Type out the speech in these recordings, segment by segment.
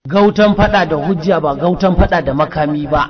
Gautan fada da hujja ba gautan fada da makami ba.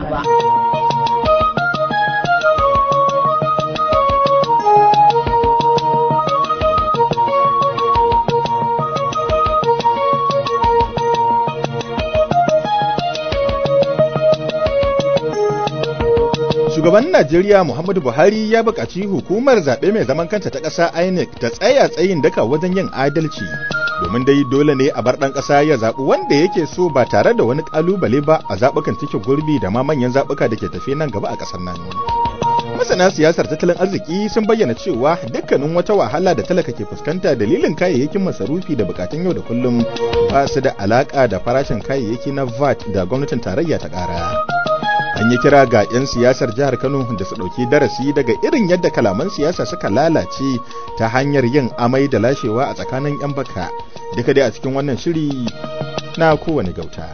Shugaban Najeriya Muhammadu Buhari ya buƙaci hukumar zaɓe mai zaman kanta ta ƙasa INEC ta tsaya tsayin daka wajen yin adalci. Domin dai dole ne a bar ɗan ƙasa ya zaɓi wanda yake so ba tare da wani ƙalubale ba a zaɓukan cike gurbi da ma manyan zaɓuka da ke tafe nan gaba a ƙasar nan. Masana siyasar tattalin arziki sun bayyana cewa dukkanin wata wahala da talaka ke fuskanta dalilin kayayyakin masarufi da bukatun yau da kullum ba su da alaƙa da farashin kayayyaki na VAT da gwamnatin tarayya ta ƙara. an yi kira ga 'yan siyasar jihar kano da su ɗauki darasi daga irin yadda kalaman siyasa suka lalace ta hanyar yin amai da lashewa a tsakanin 'yan baka duka dai a cikin wannan shiri na kowane gauta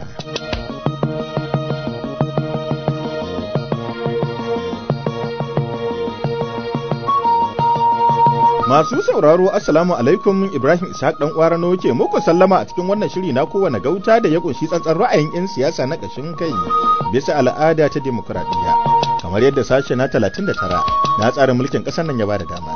Masu sauraro Assalamu alaikum Ibrahim Ishaq dan Kwarano ke muku sallama a cikin wannan shiri na kowane gauta da ya kunshi tsantsan ra'ayin 'yan siyasa na ƙashin kai bisa al'ada ta demokuraɗiyya kamar yadda sashe na 39 na tsarin mulkin ƙasar nan ya bada dama.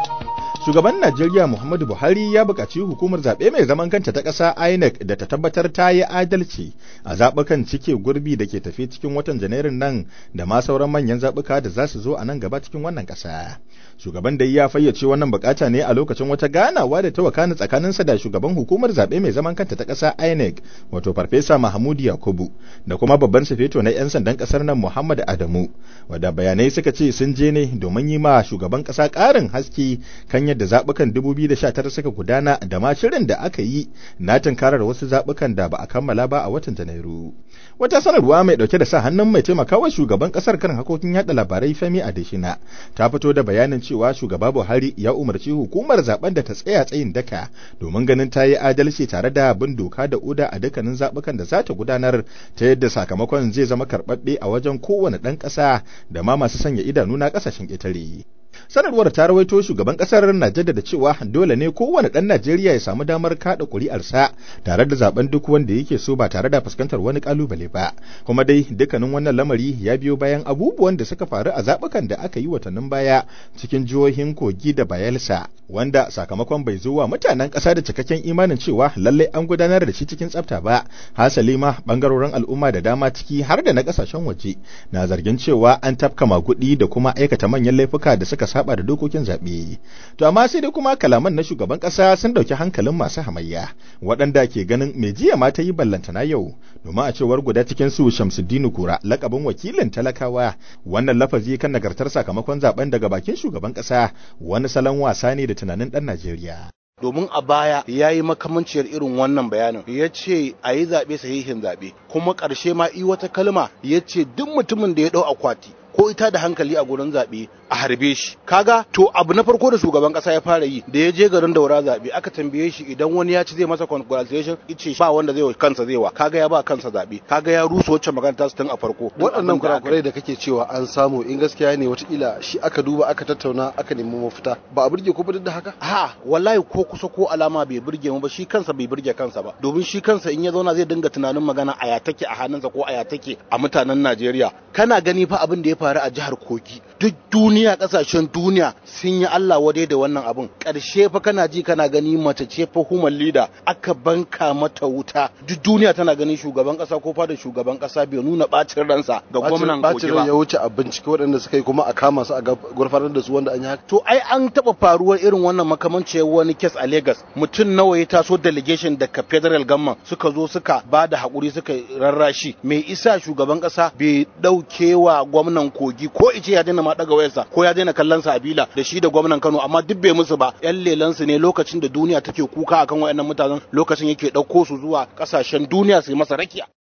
Shugaban Najeriya Muhammadu Buhari ya buƙaci hukumar zaɓe mai zaman kanta ta ƙasa INEC da ta tabbatar ta yi adalci a zaɓukan cike gurbi da ke tafi cikin watan Janairun nan da ma sauran manyan zaɓuka da za su zo a nan gaba cikin wannan ƙasa. Shugaban dai ya fayyace wannan bukata ne a lokacin wata ganawa da ta wakana tsakaninsa da shugaban hukumar zaɓe mai zaman kanta ta ƙasa INEC wato Farfesa Mahmud Yakubu da kuma babban sufeto na 'yan sandan ƙasar nan Muhammad Adamu wadda bayanai suka ce sun je ne domin yi ma shugaban ƙasa ƙarin haske kan yadda zaɓukan 2019 suka gudana da ma shirin da aka yi na tunkarar wasu zaɓukan da ba a kammala ba a watan Janairu. Wata sanarwa mai ɗauke da sa hannun mai taimakawa shugaban ƙasar kan hakokin yaɗa labarai Femi Adesina ta fito da bayanin cewa shugaba Buhari ya umarci hukumar zaben da ta tsaya tsayin daka domin ganin ta yi adalci tare da bin doka da oda a dukkanin zaɓukan da za ta gudanar ta yadda sakamakon zai zama karɓaɓɓe a wajen kowane ɗan ƙasa da ma masu sanya idanu na ƙasashen ƙetare. sanarwar ta rawaito shugaban kasar na jaddada cewa dole ne kowane ɗan Najeriya ya samu damar kada ƙuri'arsa tare da zaben duk wanda yake so ba tare da fuskantar wani kalubale ba kuma dai dukkanin wannan lamari ya biyo bayan abubuwan da suka faru a zabukan da aka yi watannin baya cikin jihohin Kogi da Bayelsa wanda sakamakon bai zo wa mutanen ƙasa da cikakken imanin cewa lallai an gudanar da shi cikin tsafta ba hasali ma bangarorin al'umma da dama ciki har da na ƙasashen waje na zargin cewa an tafka magudi da kuma aikata manyan laifuka da suka saba da dokokin zaɓe. To amma sai dai kuma kalaman na shugaban ƙasa sun ɗauki hankalin masu hamayya waɗanda ke ganin mai jiya ma ta yi ballantana yau domin a cewar guda cikin su Shamsuddin Kura lakabin wakilin talakawa wannan lafazi kan nagartar sakamakon zaben daga bakin shugaban ƙasa wani salon wasa ne da tunanin ɗan Najeriya. domin a baya ya yi makamanciyar irin wannan bayanin ya ce a yi zaɓe sahihin zaɓe kuma ƙarshe ma i wata kalma ya ce duk mutumin da ya ɗau akwati ko ita da hankali a gurin zaɓe a harbe shi kaga to abu na farko da shugaban kasa ya fara yi da ya je garin daura zaɓe aka tambaye shi idan wani ya ci zai masa congratulation ice ba wanda zai wa kansa zai wa kaga ya ba kansa zaɓe kaga ya rusa wacce magana ta tun a farko waɗannan kurakurai da kake cewa an samu in gaskiya ne watakila shi aka duba aka tattauna aka nemi mafita ba a burge ko ba duk da haka ha wallahi ko kusa ko alama bai burge mu ba shi kansa bai burge kansa ba domin shi kansa in ya zauna zai dinga tunanin magana a ya take a hannunsa ko a ya take a mutanen Najeriya kana gani fa abin da ya faru a jihar Kogi duk duniya kasashen duniya sun yi Allah wadai da wannan abin ƙarshe fa kana ji kana gani mace ce fa human leader aka banka mata wuta duk duniya tana ganin shugaban ƙasa ko fada shugaban ƙasa bai nuna bacin ransa ga gwamnan Kogi ba ya wuce a bincike waɗanda suka yi kuma a kama su a gurfanar da su wanda an yi haka to ai an taɓa faruwar irin wannan makamancin wani kes a Lagos mutum nawa ya taso delegation daga federal government suka zo suka ba da haƙuri suka rarrashi mai isa shugaban ƙasa bai ɗaukewa gwamnan Kogi ko ice ya daina ma daga wayarsa ko ya daina kallon sa a bila da shi da gwamnan Kano amma duk bai musu ba yan lelan su ne lokacin da duniya take kuka akan wayannan mutanen lokacin yake dauko su zuwa kasashen duniya su yi masa rakiya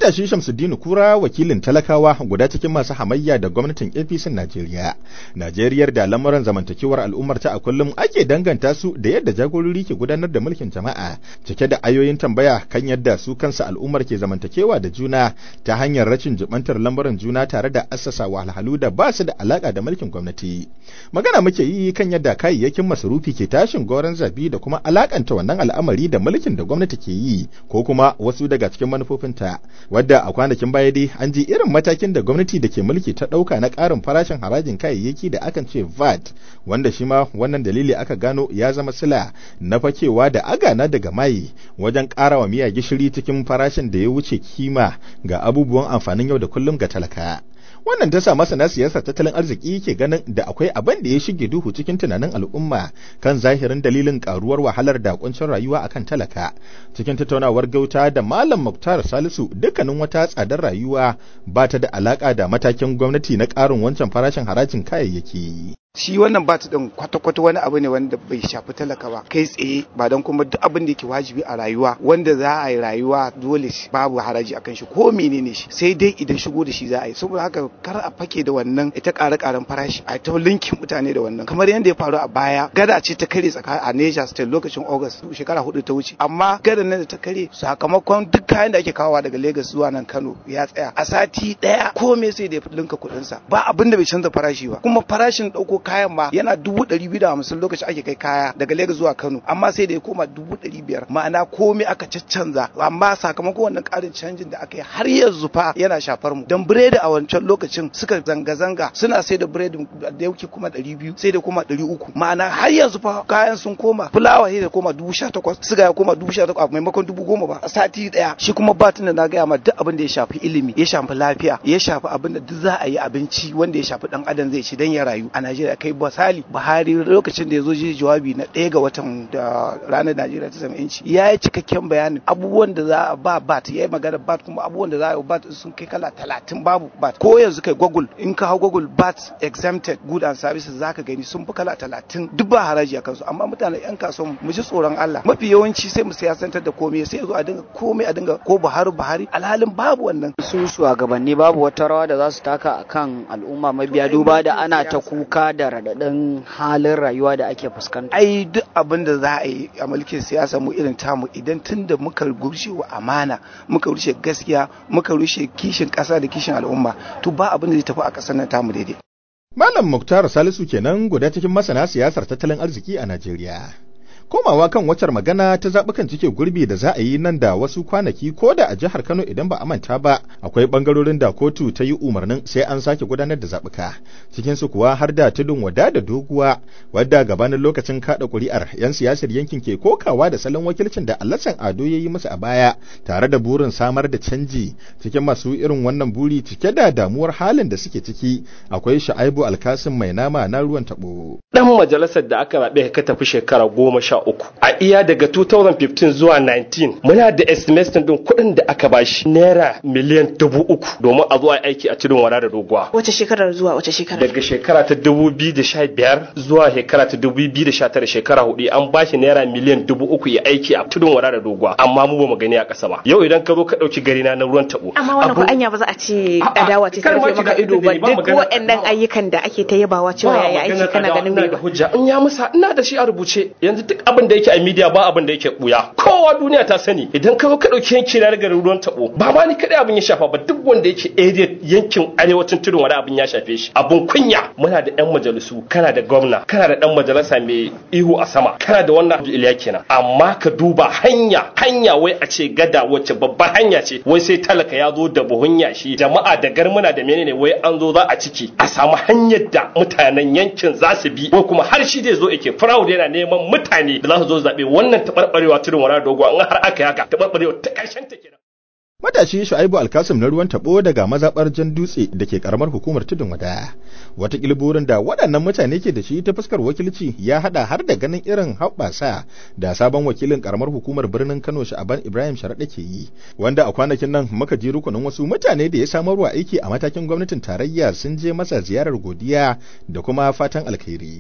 Matashi Shamsuddin Kura wakilin talakawa guda cikin masu hamayya da gwamnatin APC Najeriya. Najeriyar da lamuran zamantakewar al'ummar ta a kullum ake danganta su da yadda jagorori ke gudanar da mulkin jama'a, cike da ayoyin tambaya kan yadda su kansa al'ummar ke zamantakewa da juna ta hanyar rashin jibantar lamuran juna tare da assasa wahalhalu da ba su da alaka da mulkin gwamnati. Magana muke yi kan yadda kayayyakin masarufi ke tashin goron zabi da kuma alakanta wannan al'amari da mulkin da gwamnati ke yi ko kuma wasu daga cikin manufofinta. wadda a kwanakin baya dai an ji irin matakin da gwamnati da ke mulki ta ɗauka na ƙarin farashin harajin kayayyaki da akan ce VAT wanda shi ma wannan dalili aka gano ya zama sila na fakewa da agana daga mai wajen ƙara wa miya gishiri cikin farashin da ya wuce kima ga abubuwan amfanin yau da kullum ga talaka. wannan ta sa masana siyasar tattalin arziki ke ganin da akwai abin da ya shige duhu cikin tunanin al'umma kan zahirin dalilin karuwar wahalar da kuncin rayuwa akan talaka cikin tattaunawar gauta da malam muktar salisu dukkanin wata tsadar rayuwa ba ta da alaka da matakin gwamnati na karin wancan farashin harajin kayayyaki shi wannan bat din kwata-kwata wani abu ne wanda bai shafi talaka ba kai tsaye ba don kuma duk abin da yake wajibi a rayuwa wanda za a yi rayuwa dole babu haraji akan shi ko menene shi sai dai idan shigo da shi za a yi saboda haka kar a fake da wannan ita ƙara ƙaran farashi a ta linkin mutane da wannan kamar yadda ya faru a baya gada ce ta kare tsaka a Niger State lokacin August shekara hudu ta wuce amma gada nan da ta kare sakamakon duk kayan da ake kawowa daga Lagos zuwa nan Kano ya tsaya a sati daya komai sai da ya linka kuɗin sa ba abin da bai canza farashi ba kuma farashin ɗauko kayan ma yana dubu ɗari biyu da hamsin lokacin ake kai kaya daga Lagos zuwa Kano amma sai da ya koma dubu ɗari biyar ma'ana komai aka caccanza amma sakamakon wannan ƙarin canjin da aka yi har yanzu fa yana shafar mu dan biredi a wancan lokacin suka zanga-zanga suna sai da biredi da yauki kuma ɗari biyu sai da kuma ɗari uku ma'ana har yanzu fa kayan sun koma fulawa sai da koma dubu sha takwas siga ya koma dubu sha takwas maimakon dubu goma ba a sati ɗaya shi kuma batin da na gaya ma duk abin da ya shafi ilimi ya shafi lafiya ya shafi abin da duk za a yi abinci wanda ya shafi ɗan adam zai ci dan ya rayu a Najeriya kai misali Buhari lokacin da ya zo ji jawabi na ɗaya ga watan da ranar Najeriya ta sami yanci ya yi cikakken bayanin abubuwan da za a ba bat ya yi magana bat kuma abubuwan da za a yi bat sun kai kala talatin babu bat ko yanzu kai Google in ka hau Google bat exempted good and services zaka gani sun fi kala talatin duk ba haraji a kansu amma mutanen yan kasuwan mu ji tsoron Allah mafi yawanci sai mu siyasantar da komai sai zo a dinga komai a dinga ko Buhari Buhari alhalin babu wannan su shugabanni babu wata rawa da za su taka akan al'umma mabiya duba da ana ta kuka da radadin halin rayuwa da ake fuskanta ai duk abin da za a yi a mulkin siyasa mu irin tamu idan tun da muka rushe wa amana muka rushe gaskiya muka rushe kishin ƙasa da kishin al'umma to ba abin da zai tafi a ƙasar nan tamu daidai Malam Muktar Salisu kenan guda cikin masana siyasar tattalin arziki a Najeriya. komawa kan wacar magana ta zaɓukan cike gurbi da za a yi nan da wasu kwanaki ko da a jihar Kano idan ba a manta ba akwai ɓangarorin da kotu ta yi umarnin sai an sake gudanar da zaɓuka cikin su kuwa har da tudun wada da doguwa wadda gabanin lokacin kaɗa ƙuri'ar 'yan siyasar yankin ke kokawa da salon wakilcin da Alhassan Ado ya yi musu a baya tare da burin samar da canji cikin masu irin wannan buri cike da damuwar halin da suke ciki akwai Sha'aibu Alkasim mai nama na ruwan taɓo. Dan majalisar da aka zaɓe ka tafi shekara goma sha uku a iya daga 2015 zuwa 19 muna da estimation din kuɗin da aka bashi naira miliyan dubu uku domin a zo a aiki a tudun wada da doguwa wace shekarar zuwa wace shekarar daga shekara ta 2015 zuwa shekara ta 2019 shekara hudu an bashi naira miliyan dubu uku ya aiki a tudun wada da doguwa amma mu ba mu gani a ƙasa ba yau idan ka zo ka ɗauki gari na na ruwan tabo amma wannan ko anya ba za a ce adawa ce ta rufe maka ido ba duk waɗannan ayyukan da ake ta yabawa cewa yaya aiki kana ganin bai da hujja in ya musa ina da shi a rubuce yanzu duk abin da yake a media ba abin da yake buya kowa duniya ta sani idan ka zo ka dauki yanki na daga ruwan tabo ba ma ni kadai abin ya shafa ba duk wanda yake area yankin arewacin tudun wani abin ya shafe shi abun kunya muna da yan majalisu kana da gwamna kana da dan majalisa mai ihu a sama kana da wannan abu iliya kenan amma ka duba hanya hanya wai a ce gada wacce babbar hanya ce wai sai talaka ya zo da buhun yashi jama'a da garmuna da menene wai an zo za a ciki a samu hanyar da mutanen yankin za su bi ko kuma har shi zai zo yake proud yana neman mutane da za su zo zaɓe wannan taɓarɓarewa tudun wani dogo an har aka yi haka taɓarɓarewa ta ƙarshen ta kenan. Matashi Shu'aibu Alkasim na ruwan tabo daga mazaɓar Jan Dutse da ke karamar hukumar Tudun Wada. Wata burin da waɗannan mutane ke da shi ta fuskar wakilci ya haɗa har da ganin irin haɓasa da sabon wakilin karamar hukumar birnin Kano Sha'aban Ibrahim Sharaɗa ke yi, wanda a kwanakin nan muka ji rukunin wasu mutane da ya samarwa aiki a matakin gwamnatin tarayya sun je masa ziyarar godiya da kuma fatan alkhairi.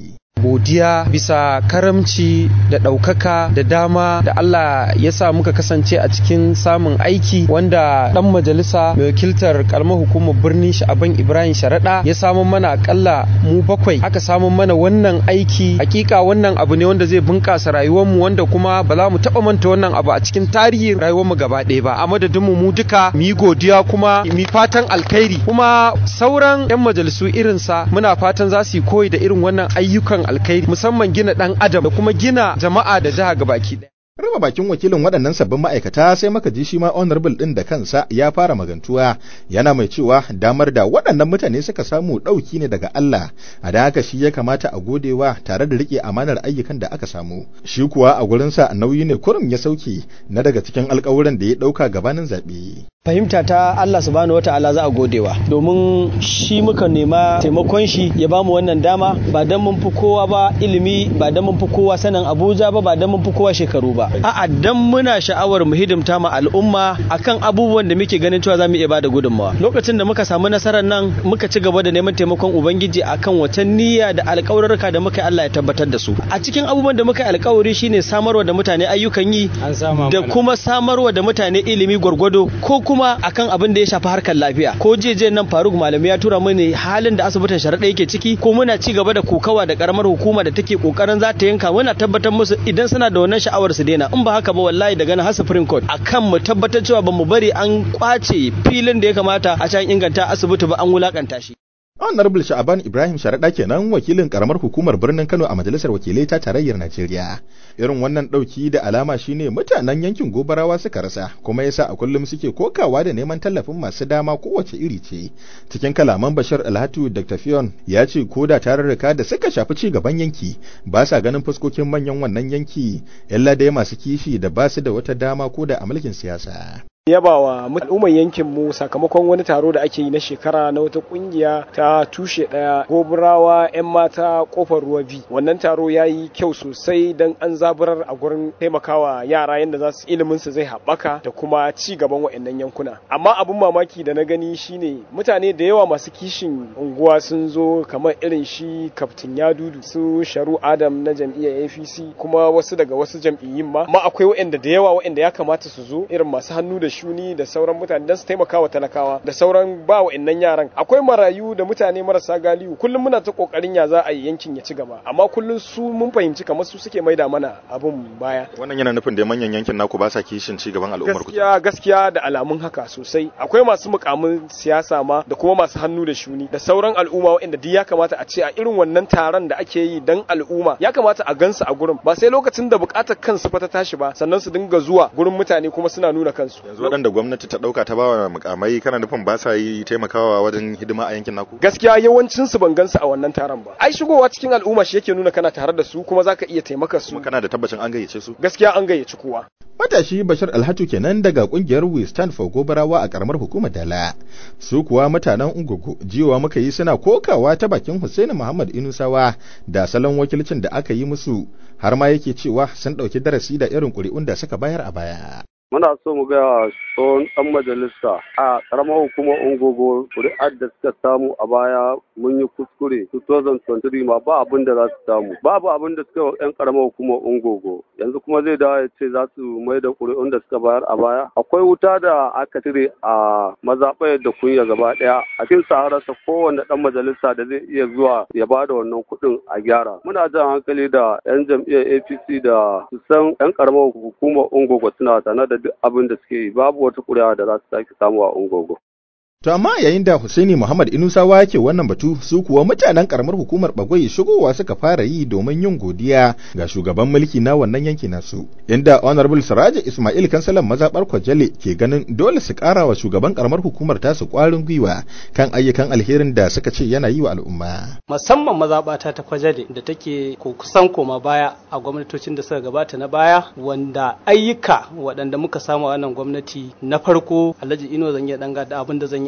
godiya bisa karamci da ɗaukaka da dama da Allah ya sa muka kasance a cikin samun aiki wanda ɗan majalisa mai wakiltar kalmar hukumar birnin sha'aban Ibrahim Sharaɗa ya samu mana akalla mu bakwai aka samu mana wannan aiki hakika wannan abu ne wanda zai bunƙasa rayuwarmu wanda kuma ba za mu taɓa manta wannan abu a cikin tarihin rayuwarmu gaba ɗaya ba a madadinmu mu duka mu yi godiya kuma mu fatan alkhairi kuma sauran 'yan majalisu irinsa muna fatan za su yi koyi da irin wannan ayyukan alkhairi musamman gina ɗan adam da kuma gina jama'a da jiha gabaki ɗaya. Raba bakin wakilin waɗannan sabbin ma'aikata sai maka ji shi ma honorable ɗin da kansa ya fara magantuwa yana mai cewa damar da waɗannan mutane suka samu ɗauki ne daga Allah a da haka shi ya kamata a godewa tare da riƙe amanar ayyukan da aka samu shi kuwa a gurinsa nauyi ne kurum ya sauke na daga cikin alƙawuran da ya ɗauka gabanin zaɓe. fahimta ta Allah subhanahu wataala za a godewa domin shi muka nema taimakon shi ya bamu wannan dama ba dan mun fi kowa ba ilimi ba dan mun fi kowa sanin Abuja ba ba dan mun fi kowa shekaru ba a'a dan muna sha'awar mu hidimta ma al'umma akan abubuwan da muke ganin cewa zamu iya bada gudunmawa lokacin da muka samu nasarar nan muka ci gaba da neman taimakon ubangiji akan wata niyya da alƙawarurruka da muka Allah ya tabbatar da su a cikin abubuwan da muka alƙawari shine samarwa da mutane ayyukan yi da kuma samarwa da mutane ilimi gwargwado ko kuma akan abin da ya shafi harkar lafiya ko jeje nan Faruk Malami ya tura mini halin da asibitin sharaɗa yake ciki ko muna ci gaba da kokawa da karamar hukuma da take kokarin za ta yanka muna tabbatar musu idan suna da wannan sha'awar su daina in ba haka ba wallahi daga nan har Supreme Court akan mu tabbatar cewa bamu bari an kwace filin da ya kamata a can inganta asibiti ba an wulakanta shi Honorable Sha'aban Ibrahim Sharaɗa kenan wakilin karamar hukumar birnin Kano a Majalisar Wakilai ta Tarayyar Najeriya. Irin wannan ɗauki da alama shine mutanen yankin Gobarawa suka rasa kuma yasa a kullum suke kokawa da neman tallafin masu dama kowace iri ce. Cikin kalaman Bashir Alhatu Dr. Fion ya ce ko da tarurruka da suka shafi ci gaban yanki ba sa ganin fuskokin manyan wannan yanki illa dai masu kishi da ba su da wata dama ko da a mulkin siyasa. yaba wa al'umman yankin mu sakamakon wani taro da ake yi na shekara na wata kungiya ta tushe daya goburawa yan mata kofar ruwa bi wannan taro ya yi kyau sosai don an zaburar a gurin taimakawa yara yadda za su ilimin su zai haɓaka da kuma ci gaban wa'annan yankuna amma abin mamaki da na gani shine mutane da yawa masu kishin unguwa sun zo kamar irin shi kaftin yadudu su sharu adam na jam'iyyar apc kuma wasu daga wasu jam'iyyun ma ma akwai wa'anda da yawa wa'anda ya kamata su zo irin masu hannu da shuni da sauran mutane don su taimaka wa talakawa da sauran ba wa innan yaran akwai marayu da mutane marasa galihu kullum muna ta kokarin ya za a yi yankin ya ci gaba amma kullum su mun fahimci kamar su suke maida mana abun baya wannan yana nufin da manyan yankin naku ba sa kishin ci gaban al'ummar ku gaskiya gaskiya da alamun haka sosai akwai masu mukamin siyasa ma da kuma masu hannu da shuni da sauran al'umma wanda duk ya kamata a ce a irin wannan taron da ake yi dan al'umma ya kamata a gansu a gurin ba sai lokacin da bukatar kansu fa ta tashi ba sannan su dinga zuwa gurin mutane kuma suna nuna kansu waɗanda gwamnati ta ɗauka ta bawa mukamai kana nufin ba sa yi taimakawa wajen hidima a yankin naku gaskiya yawancin su ban gansu a wannan taron ba ai shigowa cikin al'umma shi yake nuna kana tare da su kuma zaka iya taimaka su kana da tabbacin an gayyace su gaskiya an gayyaci kowa Matashi Bashir Alhatu kenan daga kungiyar We Stand for Gobarawa a karamar hukumar Dala. Su kuwa mutanen Ungugu jiwa muka yi suna kokawa ta bakin Hussein Muhammad Inusawa da salon wakilcin da aka yi musu har ma yake cewa sun ɗauki darasi da irin ƙuri'un da suka bayar a baya. muna so mu ga tsohon ɗan majalisa a ƙaramar hukumar ungogo kuri'ar da suka samu a baya mun yi kuskure 2023 ma ba abin da za su samu babu abin da suka yi yan ƙaramar hukumar ungogo yanzu kuma zai dawo ya ce za su mai da kuri'un da suka bayar a baya akwai wuta da aka cire a mazaɓayar da kunya gaba ɗaya a cikin sahararsa kowane ɗan majalisa da zai iya zuwa ya ba da wannan kuɗin a gyara muna jan hankali da 'yan jam'iyyar apc da su san 'yan ƙaramar hukumar ungogo suna sanar da duk abin da suke yi babu wata kuri'a da za su sake samu a ungogo. To amma yayin da Husaini Muhammad Inusawa ke wannan batu su kuwa mutanen karamar hukumar Bagwai shigowa suka fara yi domin yin godiya ga shugaban mulki na wannan yanki nasu. Inda Honorable Siraja Ismail Kansalan mazabar Kwajale ke ganin dole su ƙara wa shugaban karamar hukumar tasu ƙwarin gwiwa kan ayyukan alherin da suka ce yana yi wa al'umma. Musamman mazabata ta Kwajale da take kusan koma baya a gwamnatocin da suka gabata na baya wanda ayyuka waɗanda muka samu a wannan gwamnati na farko Alhaji Ino zan iya danga da abin da zan yi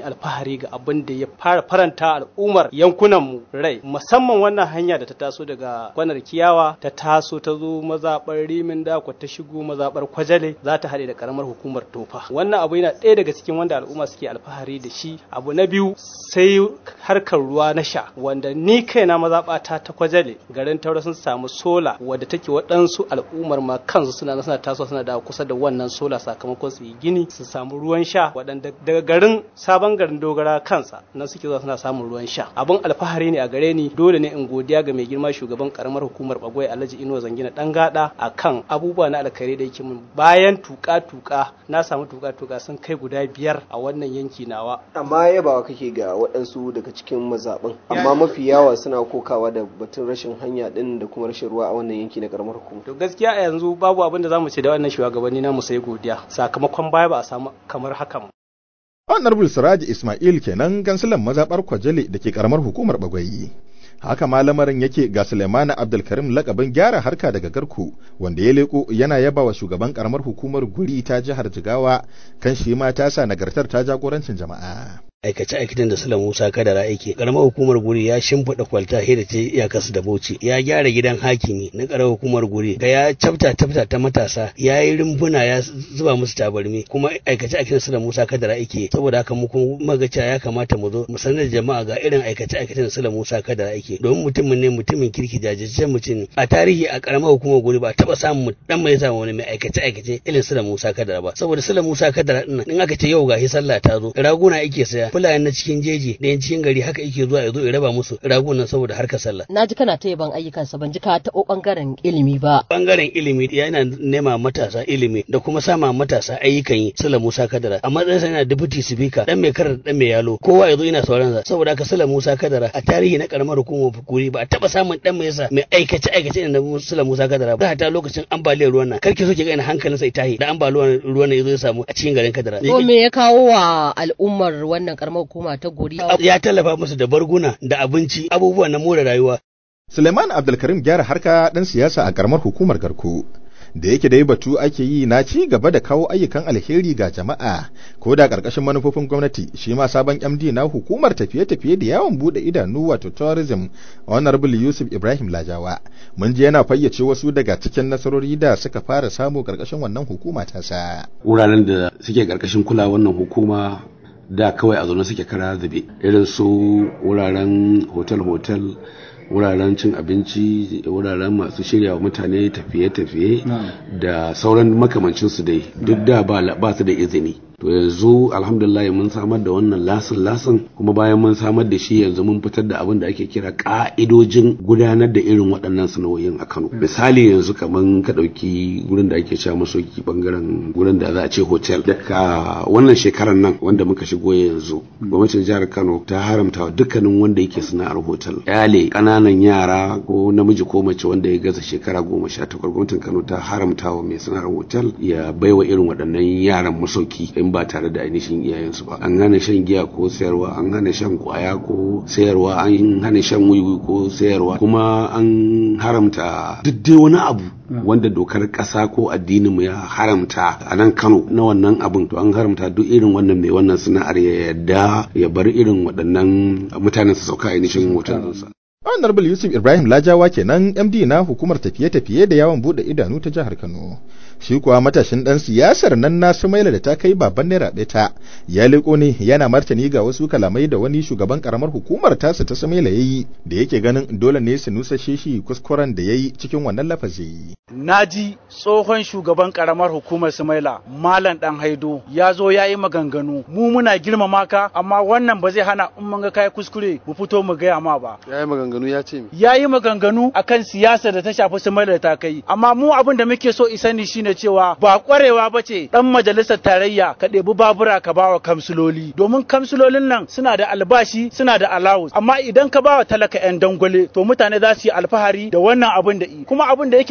alfahari ga abin da ya fara faranta al'ummar yankunan mu rai musamman wannan hanya da ta taso daga kwanar kiyawa ta taso ta zo mazaɓar rimin dako ta shigo mazaɓar kwajale za ta haɗe da karamar hukumar tofa wannan abu yana ɗaya daga cikin wanda al'umma suke alfahari da shi abu na biyu sai harkar ruwa na sha wanda ni kaina mazaɓata ta kwajale garin taura sun samu sola wadda take waɗansu al'ummar ma kansu suna suna taso suna da kusa da wannan sola sakamakon su yi gini su samu ruwan sha waɗanda daga garin sabon garin dogara kansa nan suke zuwa suna samun ruwan sha abin alfahari ne a gare ni dole ne in godiya ga mai girma shugaban karamar hukumar bagwai alhaji inuwa zangina dan gada akan abubuwa na alkhairi da yake min bayan tuka tuka na samu tuka tuka sun kai guda biyar a wannan yanki nawa amma yabawa kake ga waɗansu daga cikin mazaɓin amma mafi yawa suna kokawa da batun rashin hanya ɗin da kuma rashin ruwa a wannan yanki na karamar hukuma to gaskiya a yanzu babu abin da zamu ce da wannan shugabanni na mu sai godiya sakamakon baya ba a samu kamar hakan Honorable Siraji Ismail kenan gansilan mazaɓar Kwajale da ke karamar hukumar Bagwayi. haka ma lamarin yake ga Suleimana Abdulkarim lakabin gyara harka daga Garku wanda ya leko yana yaba wa shugaban karamar hukumar guri ta jihar Jigawa kan shi ma ta sa nagartar ta jagorancin jama'a. aikace-aikacen da Sula Musa Kadara aiki. Karamar hukumar guri ya shimfiɗa kwalta da ta iyakarsu da Bauchi. Ya gyara gidan hakimi na karamar hukumar guri. Ga ya cafta cafta ta matasa. Ya yi rumbuna ya zuba musu tabarmi. Kuma aikace-aikacen Sula Musa Kadara aiki. Saboda haka mu kuma magaca ya kamata mu zo mu sanar da jama'a ga irin aikace-aikacen Sula Musa Kadara aiki. Domin mutumin ne mutumin kirki jajirtaccen mutum. A tarihi a karamar hukumar guri ba taɓa samun dan mai samu wani mai aikace-aikace irin Sula Musa Kadara ba. Saboda Sula Musa Kadara ɗin in aka ce yau gashi sallah ta zo raguna ake saya fulani na cikin jeji da yan cikin gari haka yake zuwa ya zo ya raba musu ragunan saboda harkar sallah na ji kana ta yaban ayyukansa ban ji ka taɓo ɓangaren ilimi ba bangaren ilimi yana nema matasa ilimi da kuma sama matasa ayyukan yi sula musa kadara a matsayin sa yana deputy speaker dan mai karar dan mai yalo kowa ya zo yana sauran sa saboda haka sula musa kadara a tarihi na karamar hukumar fukuri ba a taɓa samun dan mai yasa mai aikace aikace da sula musa kadara ba ta lokacin ambaliyar ruwan nan karki so ki ga hankalinsa ya tahi da ambaliyar ruwan nan ya zo ya samu a cikin garin kadara ko me ya kawo wa al'ummar wannan karamar hukuma ta gori ya tallafa musu da barguna da abinci abubuwa na more rayuwa Suleiman Abdulkarim gyara harka ɗan siyasa a karamar hukumar Garko da yake dai batu ake yi na ci gaba da kawo ayyukan alheri ga jama'a ko da ƙarƙashin manufofin gwamnati shi ma sabon MD na hukumar tafiye-tafiye da yawon bude idanu wato tourism honorable Yusuf Ibrahim Lajawa mun ji yana fayyace wasu daga cikin nasarori da suka fara samu ƙarƙashin wannan hukuma ta sa wuraren da suke ƙarƙashin kula wannan hukuma da kawai a zaune suke kara zube irin su wuraren hotel-hotel wuraren cin abinci wuraren masu shirya wa mutane tafiye-tafiye da sauran makamancinsu dai duk da ba su da izini to yanzu alhamdulillah mun samar da wannan lasin lasin kuma bayan mun samar da shi yanzu mun fitar da abin da ake kira ka'idojin gudanar da irin waɗannan sana'o'in a Kano misali yanzu kaman ka ɗauki gurin da ake cewa masoki bangaren gurin da za a ce hotel daga wannan shekarar nan wanda muka shigo yanzu gwamnatin jihar Kano ta haramta wa dukkanin wanda yake sana'ar hotel yale ƙananan yara ko namiji ko mace wanda ya gaza shekara goma sha takwas gwamnatin Kano ta haramta wa mai sana'ar hotel ya baiwa irin waɗannan yaran masauki in ba tare da ainihin iyayensu ba an hana shan giya ko sayarwa an hana shan kwaya ko sayarwa an hana shan wiwi ko sayarwa kuma an haramta duk dai wani abu wanda dokar ƙasa ko addinin mu ya haramta a nan Kano na wannan abin to an haramta duk irin wannan mai wannan sana'ar ya yadda ya bar irin waɗannan mutanen su sauka ainihin hotelinsa. Honorable Yusuf Ibrahim Lajawa kenan MD na hukumar tafiye-tafiye da yawon bude idanu ta jihar Kano. Shi kuwa matashin dan siyasar nan na Sumaila da ta kai baban naira ɗaya ta ya liko ne yana martani ga wasu kalamai da wani shugaban karamar hukumar tasa ta Sumaila yayi da yake ganin dole ne su nusashe shi kuskuren da yayi cikin wannan lafazi. Naji tsohon shugaban karamar hukumar Sumaila Malam Dan Haido ya zo ya yi maganganu mu muna girmama ka amma wannan ba zai hana in mun ga kai kuskure mu fito mu gaya ma ba. Ya yi maganganu ya ce ya yi maganganu akan siyasa da ta shafi Sumaila da ta kai amma mu abin da muke so isani shine cewa ba kwarewa ba ce dan majalisar tarayya ka ɗebi babura ka bawa kamsiloli domin kamsilolin nan suna da albashi suna da allowance amma idan ka bawa talaka yan dangwale to mutane za su yi alfahari da wannan abin da i kuma abin da yake sake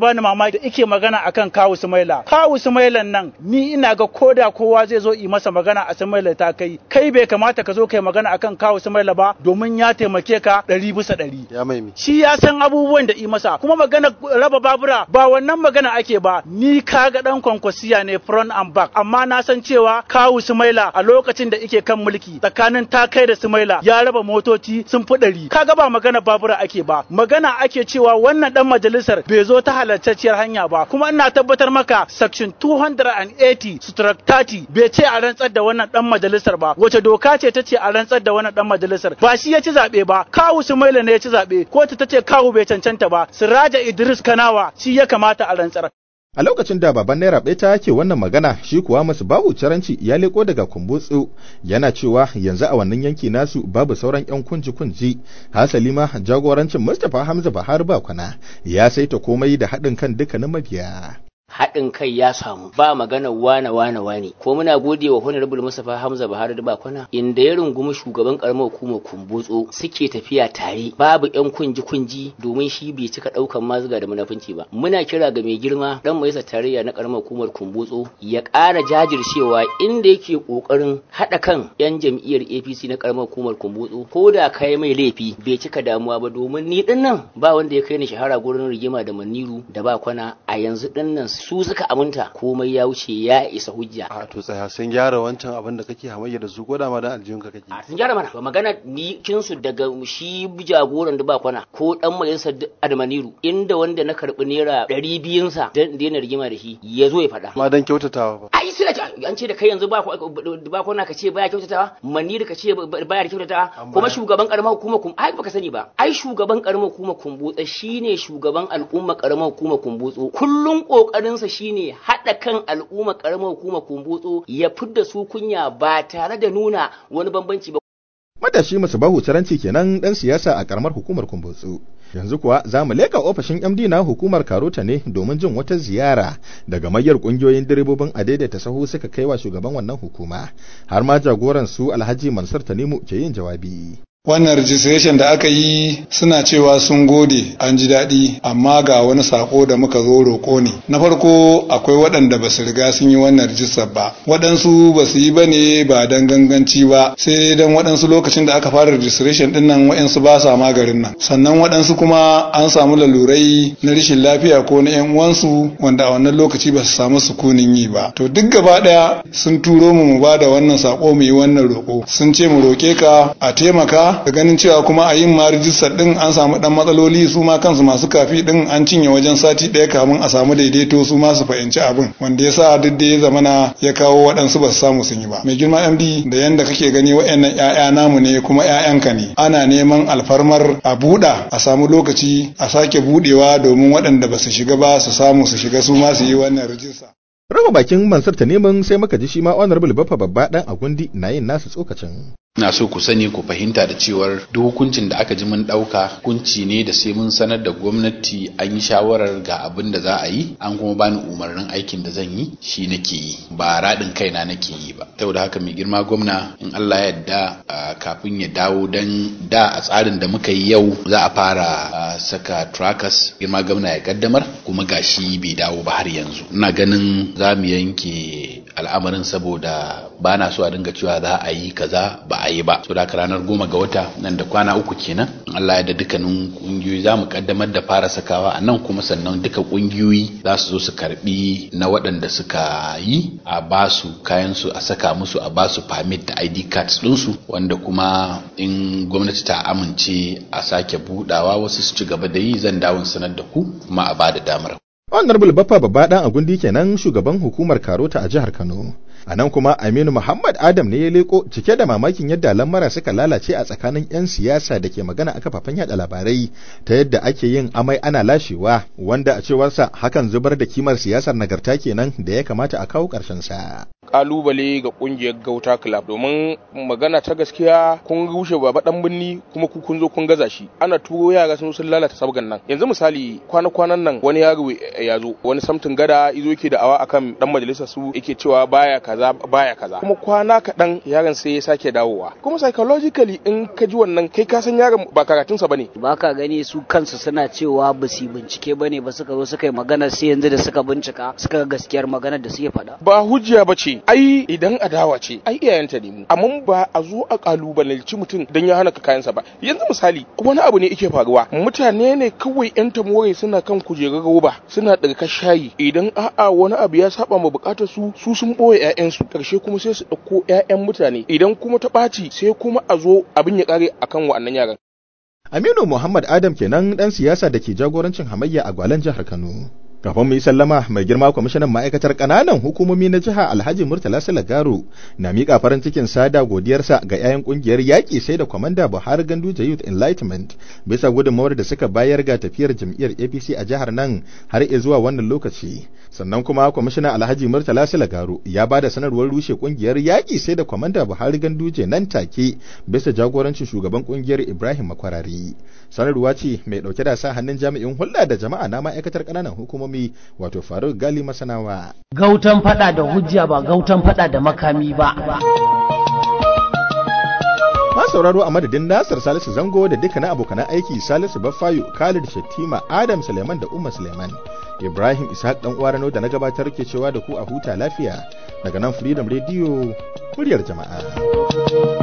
bani mamaki da ike magana akan kawu sumaila kawu sumailan nan ni ina ga koda kowa zai zo yi masa magana a sumaila ta kai kai bai kamata ka zo kai magana akan kawu sumaila ba domin ya taimake ka ɗari bisa ɗari ya maimi shi ya san abubuwan da yi masa kuma magana raba babura ba wannan magana ake ba ni kaga dan kwankwasiya ne front and back amma na san cewa kawu sumaila a lokacin da ike kan mulki tsakanin takai da sumaila ya raba motoci sun fi ɗari kaga ba magana babura ake ba magana ake cewa wannan dan majalisar bai zo ta halartacciyar hanya ba kuma ina tabbatar maka section 280 stroke 30 bai ce a rantsar da wannan dan majalisar ba wace doka ce ta ce a rantsar da wannan dan majalisar ba shi ya ci zaɓe ba kawu sumaila ne ya ci zaɓe kotu ta ce kawu bai cancanta ba siraja idris kanawa shi ya kamata a rantsar A lokacin da baban Naira Beta ke wannan magana shi kuwa masu babu caranci ya leko daga kumbutsu yana cewa yanzu a wannan yanki nasu babu sauran yan kunji kunji hasali ma jagorancin Mustapha Hamza Bahar Bakwana ya saita komai da haɗin kan dukkanin mabiya. haɗin kai ya samu ba magana wane wane wane ko muna gode wa honorable Mustapha Hamza Buhari da Bakwana inda ya rungumi shugaban karamar hukumar Kumbutso suke tafiya tare babu yan kunji kunji domin shi bai cika daukan mazuga da munafunci ba muna kira ga mai girma dan majalisa tarayya na karamar hukumar Kumbutso ya ƙara jajircewa inda yake kokarin haɗa kan yan jam'iyyar APC na karamar hukumar Kumbutso ko da kai mai laifi bai cika damuwa ba domin ni dinnan ba wanda ya kai ni shahara gurin rigima da Maniru da Bakwana a yanzu dinnan su suka aminta komai ya wuce ya isa hujja a to tsaya sun gyara wancan abin da kake hamayya da su ko da ma dan aljihun ka kake a sun gyara mana to magana ni kinsu daga shi jagoran da ba kwana ko dan majalisar admaniru inda wanda na karbi naira ɗari biyun sa dan daina rigima da shi ya zo ya faɗa ma dan kyautatawa ba ai sai an ce da kai yanzu ba ba kwana ka ce baya kyautatawa maniru ka ce baya da kyautatawa kuma shugaban karamar hukumar kum ai baka sani ba ai shugaban karamar hukumar kumbutsa shine shugaban al'umma karamar hukumar kumbutso kullun kokarin sa shine haɗa kan al'umma karamar hukumar kumbutso ya fidda su kunya ba tare da nuna wani bambanci ba Matashi masu bahu caranci kenan dan siyasa a karamar hukumar kumbutsu. Yanzu kuwa za mu leka ofishin MD na hukumar Karota ne domin jin wata ziyara daga mayar kungiyoyin direbobin adaidaita sahu suka kai wa shugaban wannan hukuma. Har ma jagoran su Alhaji Mansur Tanimu ke yin jawabi. wannan registration da aka yi suna cewa sun gode an ji daɗi amma ga wani sako da muka zo roƙo ne na farko akwai waɗanda ba su riga sun yi wannan rijistar ba waɗansu ba su yi ba ne ba don ganganci ba sai don waɗansu lokacin da aka fara registration ɗin nan waɗansu ba sa magarin nan sannan waɗansu kuma an samu lalurai na rashin lafiya ko na yan uwansu wanda a wannan lokaci ba su samu sukunin yi ba to duk gaba ɗaya sun turo mu mu ba da wannan sako mu yi wannan roƙo sun ce mu roƙe ka a taimaka da ganin cewa kuma a yin ma rijistar din an samu dan matsaloli su ma kansu masu kafi din an cinye wajen sati ɗaya kamun a samu daidaito su ma su fahimci abin wanda ya sa duk da ya zamana ya kawo waɗansu ba su samu sun yi ba mai girma md da yanda kake gani waɗannan ƴaƴa namu ne kuma ƴaƴanka ne ana neman alfarmar a buɗa a samu lokaci a sake buɗewa domin waɗanda ba su shiga ba su samu su shiga su ma su yi wannan rijista Raba bakin Mansur ta neman sai muka ji shi ma Honorable Baffa babba dan Agundi na yin nasu tsokacin. na so ku sani ku fahimta da cewar duk hukuncin da aka ji mun ɗauka hukunci ne da sai mun sanar da gwamnati an yi shawarar ga abin da za a yi an kuma bani umarnin aikin da zan yi shi nake yi ba raɗin kaina nake yi ba saboda haka mai girma gwamna in Allah ya yarda kafin ya dawo dan da a tsarin da muka yi yau za a fara saka trackers girma gwamna ya kaddamar kuma gashi bai dawo ba har yanzu ina ganin za mu yanke al'amarin saboda ba na so a dinga cewa za a yi kaza ba a yi ba so da ranar goma ga wata nan da kwana uku kenan Allah ya da dukkanin kungiyoyi za mu kaddamar da fara sakawa a nan kuma sannan duka kungiyoyi za su zo su karbi na waɗanda suka yi a ba su kayan su a saka musu a ba su permit da ID cards ɗinsu wanda kuma in gwamnati ta amince a sake budawa wasu su ci gaba da yi zan dawo sanar da ku kuma a ba da damar Honorable Baffa babba dan Agundi kenan shugaban hukumar Karota a jihar Kano. A nan kuma Aminu Muhammad Adam ne ya leko cike da mamakin yadda lamara suka lalace a tsakanin 'yan siyasa da ke magana a kafafen yada labarai ta yadda ake yin amai ana lashewa wanda a cewarsa hakan zubar da kimar siyasar nagarta kenan da ya kamata a kawo ƙarshen sa. kalubale ga kungiyar Gauta Club domin magana ta gaskiya kun rushe baba dan binni kuma ku kun zo kun gaza shi ana turo yara sun sun lalata sabgan nan yanzu misali kwana kwanan nan wani yaro ya zo wani samtin gada izo yake da awa akan dan majalisar su yake cewa baya kaza kaza baya kaza kuma kwana kaɗan yaron sai ya sake dawowa kuma psychologically in ka ji wannan kai ka san yaron ba karatunsa bane ba ka gani su kansu suna cewa ba su bincike bane ba suka zo suka yi magana sai yanzu da suka bincika suka ga gaskiyar maganar da suke faɗa ba hujja ba ce ai idan adawa ce ai iyayenta ne mu amma ba a zo a kalubalalci mutum dan ya hana ka kayansa ba yanzu misali wani abu ne yake faruwa mutane ne kawai yan tamore suna kan kujerar roba suna ɗarka shayi idan a'a wani abu ya saba ma bukatar su su sun boye ƴaƴansu karshe kuma sai su ɗauko ƴaƴan mutane idan kuma ta ɓaci sai kuma a zo abin ya ƙare akan wa'annan yaran Aminu Muhammad Adam kenan ɗan siyasa da ke jagorancin hamayya a Gwalan jihar Kano. Kafin mu yi sallama mai girma kwamishinan ma'aikatar ƙananan hukumomi na jiha Alhaji Murtala Salagaro na miƙa farin cikin sada godiyarsa ga 'ya'yan ƙungiyar yaƙi sai da kwamanda Buhari Ganduje Youth Enlightenment bisa gudunmawar da suka bayar ga tafiyar jam'iyyar APC a jihar nan har zuwa wannan lokaci. Sannan kuma kwamishinan Alhaji Murtala Salagaro ya ba da sanarwar rushe ƙungiyar yaƙi sai da kwamanda Buhari Ganduje nan take bisa jagorancin shugaban ƙungiyar Ibrahim Makwarari. Sanarwa ce mai ɗauke da sa hannun jami'in hulɗa da jama'a na ma'aikatar ƙananan hukumomi wato faruk gali masanawa gautan fada da hujja ba gautan fada da makami ba ma sauraro a madadin nasir salisu zango da dukkanin abokanan aiki salisu baffayo khalid shattima adam suleiman da umma suleiman ibrahim ishaq dan uwarano da na gabatar ke cewa da ku a huta lafiya daga nan freedom radio muryar jama'a